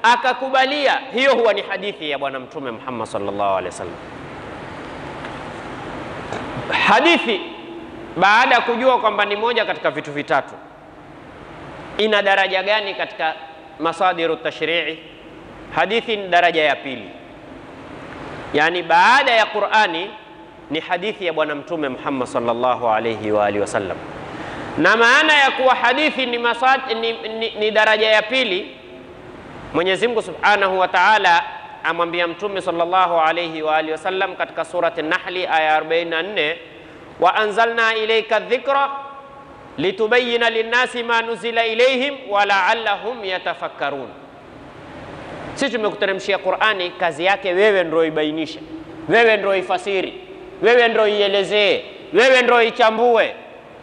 akakubalia, hiyo huwa ni hadithi ya Bwana Mtume Muhammad sallallahu alaihi wasallam. Hadithi baada ya kujua kwamba ni moja katika vitu vitatu, ina daraja gani katika masadiru tashrii? Hadithi ni daraja ya pili, yaani baada ya Qurani ni hadithi ya Bwana Mtume Muhammad sallallahu alaihi wa alihi wasallam. Na maana ya kuwa hadithi ni, masad, ni, ni, ni daraja ya pili, Mwenyezi Mungu Subhanahu wa Ta'ala amwambia Mtume sallallahu alaihi wa alihi wasallam katika surati Nahli aya 44, wa anzalna ilayka dhikra litubayina linnasi ma nuzila ilayhim wa la'allahum yatafakkarun. Sisi tumekuteremshia Qur'ani, kazi yake wewe ndio ibainishe, wewe ndio ifasiri, wewe ndio ielezee, wewe ndio ichambue.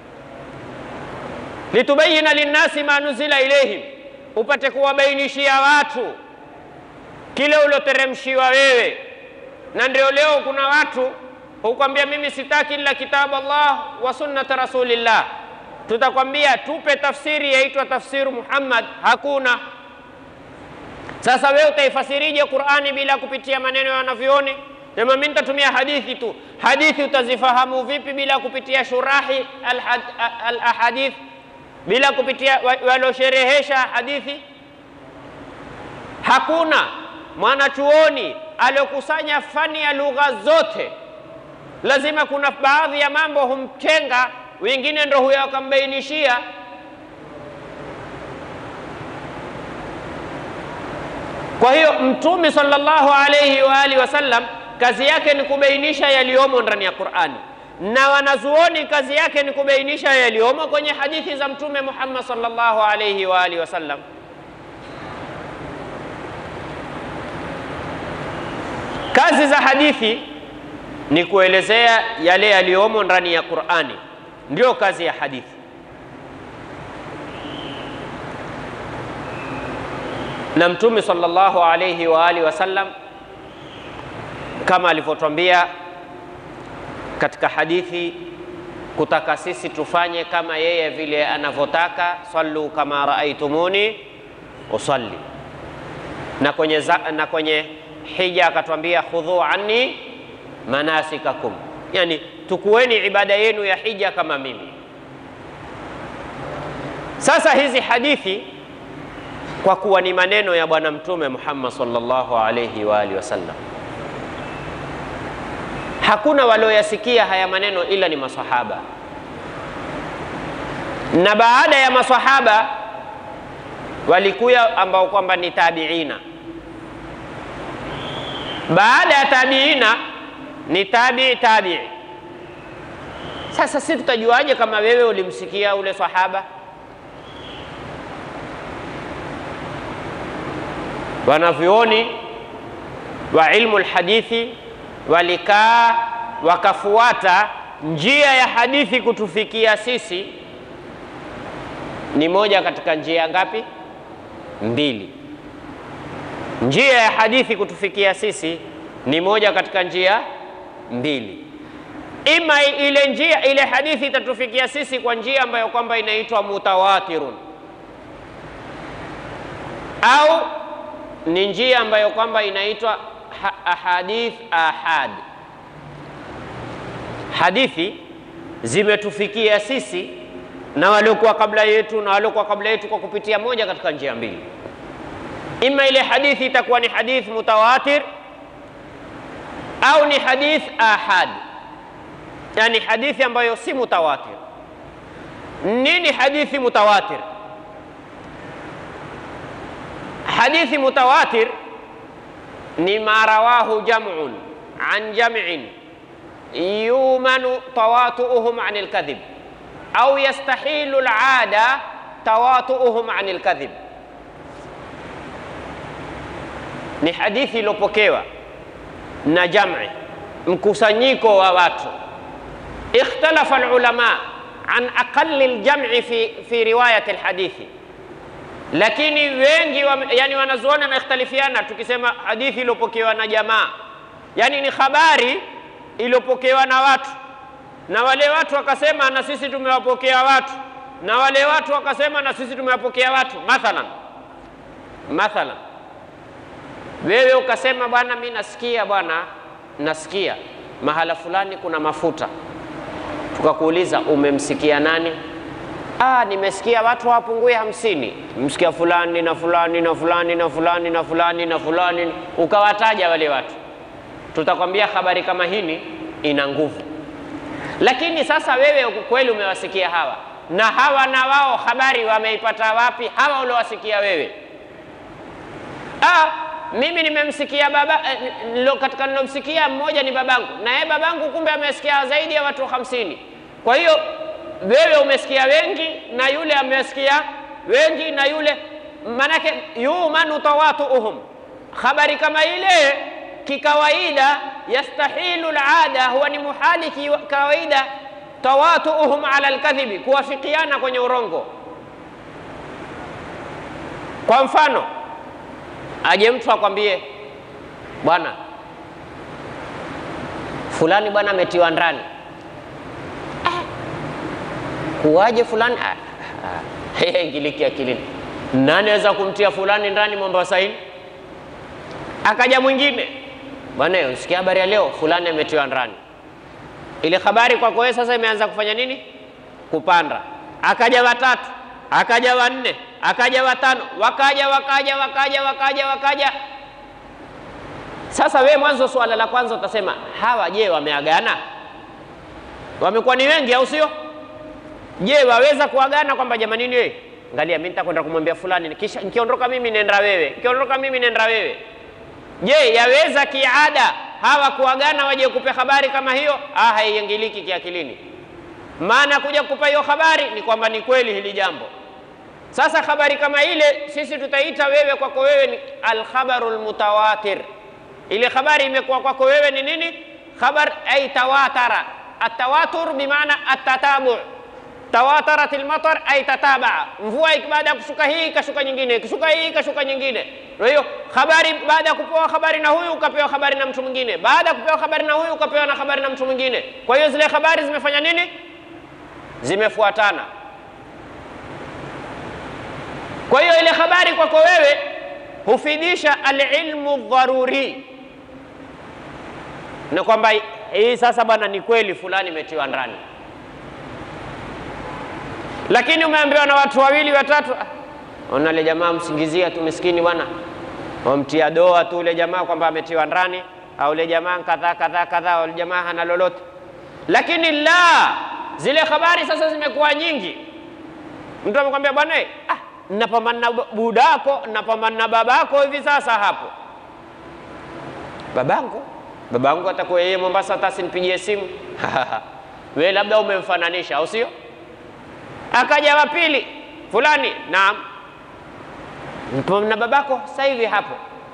litubayina linnasi ma nuzila ilayhim, upate kuwabainishia watu kile ulioteremshiwa wewe. Na ndio leo kuna watu hukwambia mimi sitaki ila kitabu Allah wa sunnata rasulillah. Tutakwambia tupe tafsiri yaitwa tafsiru Muhammad, hakuna. Sasa wewe utaifasirije Qur'ani bila kupitia maneno ya wanavyuoni? Sema mimi nitatumia hadithi tu. Hadithi utazifahamu vipi bila kupitia shurahi al-ahadith, bila kupitia waliosherehesha hadithi? Hakuna mwanachuoni aliokusanya fani ya lugha zote. Lazima kuna baadhi ya mambo humtenga, wengine ndo huyo akambainishia. Kwa hiyo Mtume sallallahu alayhi wa alihi wasallam kazi yake ni kubainisha yaliyomo ndani ya Qur'ani, na wanazuoni kazi yake ni kubainisha yaliyomo kwenye hadithi za Mtume Muhammad sallallahu alayhi wa alihi wasallam. Kazi za hadithi ni kuelezea yale yaliyomo ndani ya Qur'ani, ndio kazi ya hadithi. Na Mtume sallallahu alayhi wa alihi wasallam kama alivyotwambia katika hadithi, kutaka sisi tufanye kama yeye vile anavyotaka, sallu kama raaitumuni usalli. Na kwenye, za, na kwenye hija akatwambia khudhu anni manasikakum, yani tukueni ibada yenu ya hija kama mimi. Sasa hizi hadithi kwa kuwa ni maneno ya Bwana Mtume Muhammad sallallahu alayhi wa alihi wasallam, hakuna walioyasikia haya maneno ila ni masahaba, na baada ya masahaba walikuya ambao kwamba ni tabiina baada ya tabiina ni tabii tabii. Sasa si tutajuaje kama wewe ulimsikia ule sahaba? Wanavyuoni wa ilmu lhadithi walikaa wakafuata njia ya hadithi kutufikia sisi, ni moja katika njia ngapi? Mbili. Njia ya hadithi kutufikia sisi ni moja katika njia mbili. Ima ile njia ile hadithi itatufikia sisi kwa njia ambayo kwamba inaitwa mutawatirun, au ni njia ambayo kwamba inaitwa ahadith ahad. Hadithi zimetufikia sisi na waliokuwa kabla yetu na waliokuwa kabla yetu kwa kupitia moja katika njia mbili Ima ile hadithi itakuwa ni hadith mutawatir au ni hadith ahad, yani hadithi ambayo si mutawatir. Nini hadithi mutawatir? Hadithi mutawatir ni ma rawahu jam'un an jam'in yumanu tawatu'uhum an alkadhib au yastahilu al'ada tawatu'uhum an alkadhib ni hadithi iliyopokewa na jam'i, mkusanyiko wa watu. Ikhtalafa alulama an aqalli aljam'i fi, fi riwayati alhadithi, lakini wengi wa, yani wanazuoni wamekhtalifiana. Tukisema hadithi iliyopokewa na jamaa, yani ni habari iliyopokewa na watu, na wale watu wakasema na sisi tumewapokea watu, na wale watu wakasema na sisi tumewapokea watu. Mathalan, mathalan Wewe ukasema bwana, mi nasikia bwana, nasikia mahala fulani kuna mafuta, tukakuuliza umemsikia nani? Ah, nimesikia watu hawapungue hamsini. Msikia fulani na fulani na fulani na fulani na fulani na fulani, ukawataja wale watu, tutakwambia habari kama hili ina nguvu. Lakini sasa wewe kweli umewasikia hawa na hawa, na wao habari wameipata wapi? Hawa uliowasikia wewe? Ah, mimi nimemsikia baba eh, katika nilomsikia mmoja ni babangu, na yeye babangu kumbe amesikia zaidi ya watu hamsini. Kwa hiyo wewe umesikia wengi na yule amesikia wengi na yule, manake yumanu tawatuuhum. Habari kama ile kikawaida, yastahilu alada, huwa ni muhali kawaida, tawatuuhum ala alkadhibi, kuwafikiana kwenye urongo. Kwa mfano aje mtu akwambie bwana fulani bwana ametiwa ndani. Ah, kuwaje fulani? Ah, ah, ingiliki akilini, nani aweza kumtia fulani ndani Mombasa hii? Akaja mwingine bwana, usikia habari ya leo, fulani ametiwa ndani. Ile habari kwako wewe sasa imeanza kufanya nini? Kupanda. Akaja watatu, akaja wanne, akaja watano, wakaja wakaja wakaja wakaja wakaja. Sasa we mwanzo, suala la kwanza utasema hawa, je, wameagana? Wamekuwa ni wengi, au sio? Je, waweza kuagana kwamba jamanini, wewe angalia, mimi nitakwenda kumwambia fulani, kisha nikiondoka mimi nenda wewe, nikiondoka mimi nenda wewe. Je, yaweza kiada hawa kuagana waje kupe habari kama hiyo? Ah, haiingiliki kiakilini. Maana kuja kupa hiyo habari ni kwamba ni kweli hili jambo. Sasa habari kama ile sisi tutaita wewe kwako wewe ni alkhabarul mutawatir. Ile habari imekuwa kwako wewe ni nini? Khabar ay tawatara. Atawatur bimaana atatabu. Tawatarat almatar ay tatabaa. Mvua baada ya kushuka hii ikashuka nyingine, ikishuka hii ikashuka nyingine. Kwa hiyo habari baada ya kupewa habari na huyu ukapewa habari na mtu mwingine, baada ya kupewa habari na huyu ukapewa na habari na mtu mwingine. Kwa hiyo zile habari zimefanya nini? Zimefuatana. Kwa hiyo ile habari kwako wewe hufidisha alilmu dharuri, na kwamba hii sasa bwana, ni kweli fulani imetiwa ndani, lakini umeambiwa na watu wawili watatu, ona ile jamaa msingizia tu miskini bwana, wamtia doa tu ule jamaa kwamba ametiwa ndani, au ule jamaa kadhaa kadhaa kadhaa, ule jamaa hana lolote. Lakini la zile habari sasa zimekuwa nyingi, mtu amekwambia bwana ah, napambana na budako, napambana na babako hivi sasa hapo. Babangu babangu atakuwa yeye Mombasa, hata asinipigie simu wewe labda umemfananisha, au sio? Akaja wa pili fulani, naam, na babako sasa hivi hapo.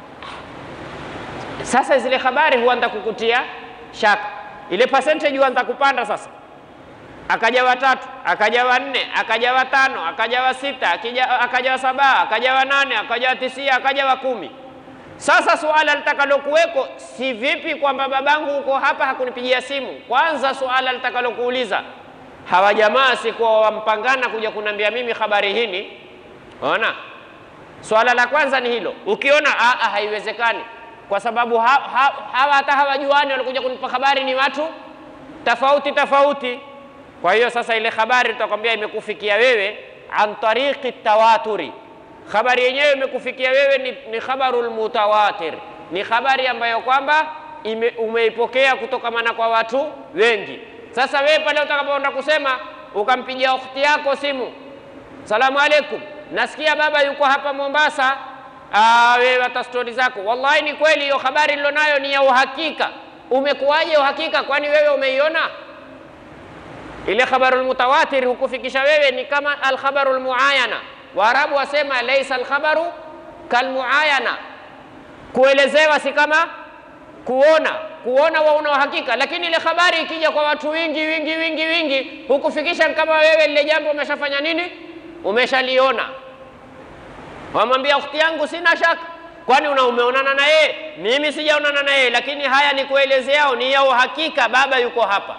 Sasa zile habari huanza kukutia shaka, ile percentage huanza kupanda sasa akaja watatu, akaja wanne, akaja watano, akaja wa sita, akaja wa saba, akaja wa nane, akaja wa tisia, akaja wa kumi. Sasa suala litakalokuweko si vipi kwamba babangu uko hapa hakunipigia simu. Kwanza suala litakalokuuliza hawa jamaa sikuwa wampangana kuja kunambia mimi habari hini. Ona, swala la kwanza ni hilo. Ukiona aa, haiwezekani kwa sababu ha, ha, hawa hata hawajuani, walikuja kunipa habari ni watu tofauti tofauti. Kwa hiyo sasa ile habari tutakwambia imekufikia wewe an tariqi tawaturi. Habari yenyewe imekufikia wewe ni, ni khabarul mutawatir, ni habari ambayo kwamba umeipokea kutokamana kwa watu wengi. Sasa wewe pale utakapoenda kusema ukampigia ukhti yako simu, salamu alaikum, nasikia baba yuko hapa Mombasa. Aa, wewe hata stori zako, wallahi ni kweli hiyo habari nilonayo ni ya uhakika. Umekuwaje uhakika? Kwani wewe umeiona? ile khabarul mutawatir hukufikisha wewe ni kama alkhabarul muayana. Waarabu wasema laisa alkhabaru kalmuayana, kuelezewa si kama kuona. Kuona wauna uhakika, lakini ile habari ikija kwa watu wingi wingi wingi wingi hukufikisha kama wewe lile jambo umeshafanya nini, umeshaliona. Wamwambia ukhti yangu, sina shaka. Kwani una umeonana na yeye? Mimi sijaonana na yeye, lakini haya ni kuelezeao, ni ya uhakika, baba yuko hapa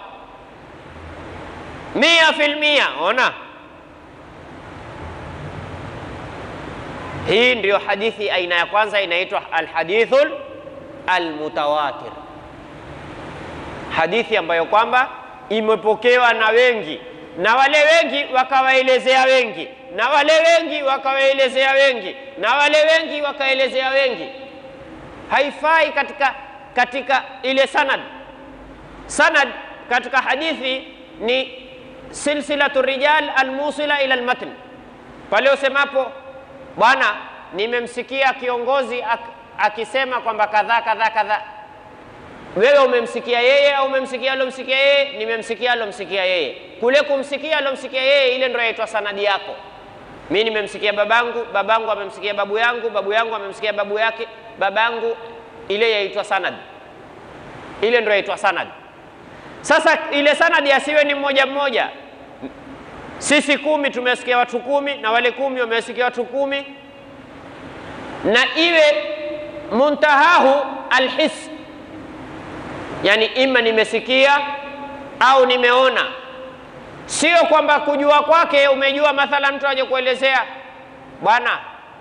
mia fil mia. Ona Hii ndiyo hadithi aina ya kwanza inaitwa alhadithul almutawatir, hadithi ambayo kwamba imepokewa na wengi na wale wengi wakawaelezea wengi na wale wengi wakawaelezea wengi na wale wengi wakaelezea wengi. Haifai katika, katika ile sanad. Sanad katika hadithi ni silsilatu rijal almusila ila almatn, pale usemapo bwana, nimemsikia kiongozi ak, akisema kwamba kadhaa kadhaa kadhaa wewe umemsikia yeye au umemsikia alomsikia yeye? Nimemsikia alomsikia yeye. Kule kumsikia alomsikia yeye, ile ndio yaitwa sanadi yako. Mi nimemsikia babangu, babangu amemsikia babu yangu, babu yangu amemsikia babu yake, babangu, ile yaitwa sanad. Ile ndio yaitwa sanad. Sasa ile sanadi asiwe ni mmoja mmoja. Sisi kumi tumesikia watu kumi na wale kumi wamesikia watu kumi, na iwe muntahahu alhis yani ima nimesikia au nimeona, sio kwamba kujua kwake umejua. Mathala mtu aje kuelezea bwana,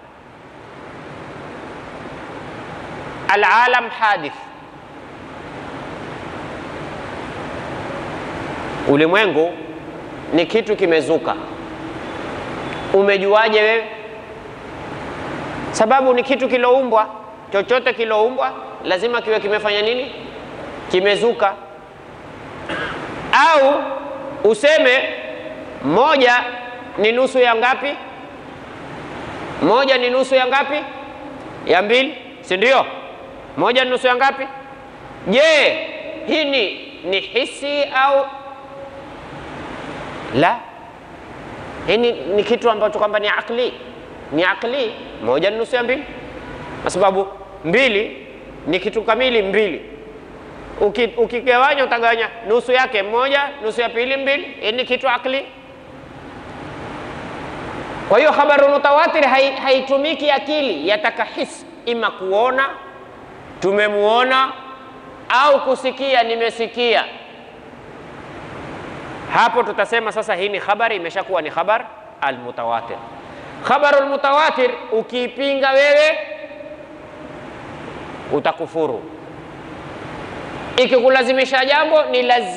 alalam hadith, ulimwengu ni kitu kimezuka. Umejuaje wewe? Sababu ni kitu kiloumbwa. Chochote kiloumbwa lazima kiwe kimefanya nini? kimezuka. Au useme moja ni nusu ya ngapi? Moja ni nusu ya ngapi? Ya mbili, si ndio? Moja ni nusu ya ngapi? Je, hii ni, ni hisi au la? Hii ni, ni kitu ambacho kwamba ni akli, ni akli. Moja ni nusu ya mbili, kwa sababu mbili ni kitu kamili, mbili ukigawanya uki utagawanya nusu yake moja, nusu ya pili mbili. Hii ni kitu akli. Kwa hiyo khabaru mutawatir haitumiki hai akili, yataka hisi, ima kuona tumemuona au kusikia nimesikia. Hapo tutasema sasa hii ni khabari, imeshakuwa ni khabar almutawatir. Khabaru almutawatir ukiipinga wewe utakufuru ikikulazimisha jambo ni lazima